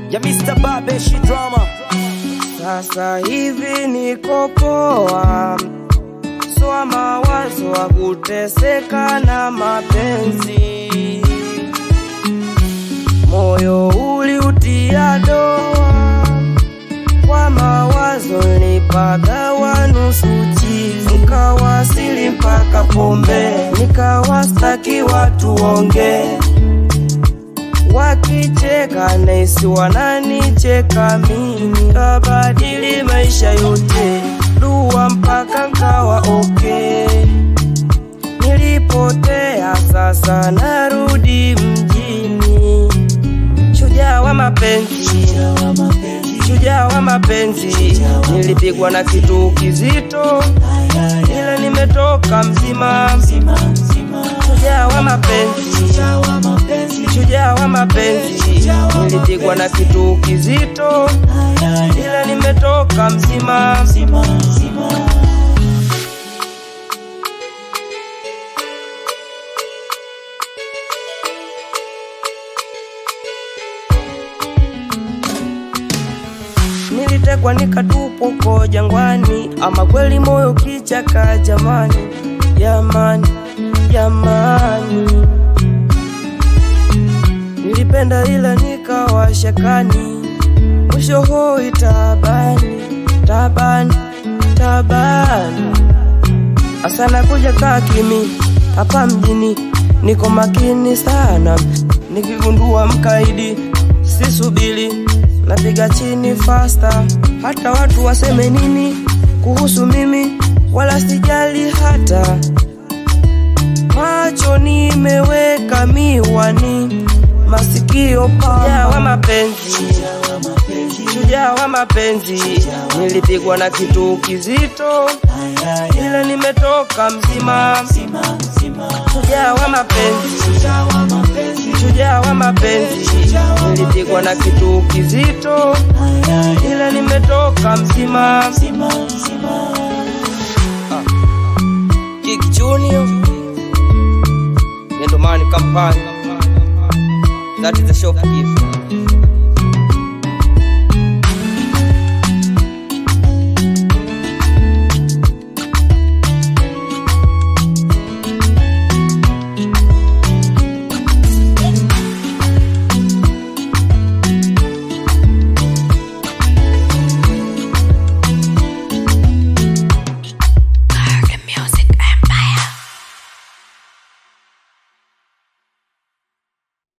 ya Mr. Babeshi Drama. Sasa hivi niko poa, soa mawazo wa kuteseka na mapenzi, moyo uliutia doa kwa mawazo, nilipagawa nusu chizi, nikawasili mpaka pombe, nikawastaki watu ongee wakicheka naisi wananicheka mimi, kabadili maisha yote, dua mpaka nkawa okay. Nilipotea sasa narudi mjini, shujaa wa mapenzi, shujaa wa mapenzi, nilipigwa na kitu kizito, ila nimetoka mzima, shujaa wa mapenzi shujaa wa mapenzi, nilipigwa na kitu kizito, ila nimetoka mzima. Nilitekwa nikatupwa huko jangwani, ama kweli moyo kichaka, jamani, jamani, jamani nilipenda ila nikawa shakani, mwisho hoi tabani, tabani, tabani. Asana kuja kaa kimi hapa mjini, niko makini sana, nikigundua mkaidi sisubili, napiga chini fasta, hata watu waseme nini kuhusu mimi, wala sijali hata macho nimeweka miwani masikio pa shujaa wa mapenzi, shujaa wa mapenzi, nilipigwa na kitu kizito, ila nimetoka mzima. Shujaa wa mapenzi, shujaa wa mapenzi, nilipigwa na kitu kizito, ila nimetoka mzima. Ah. Kick Junior, Yendomani Kampani. That is the shop gift.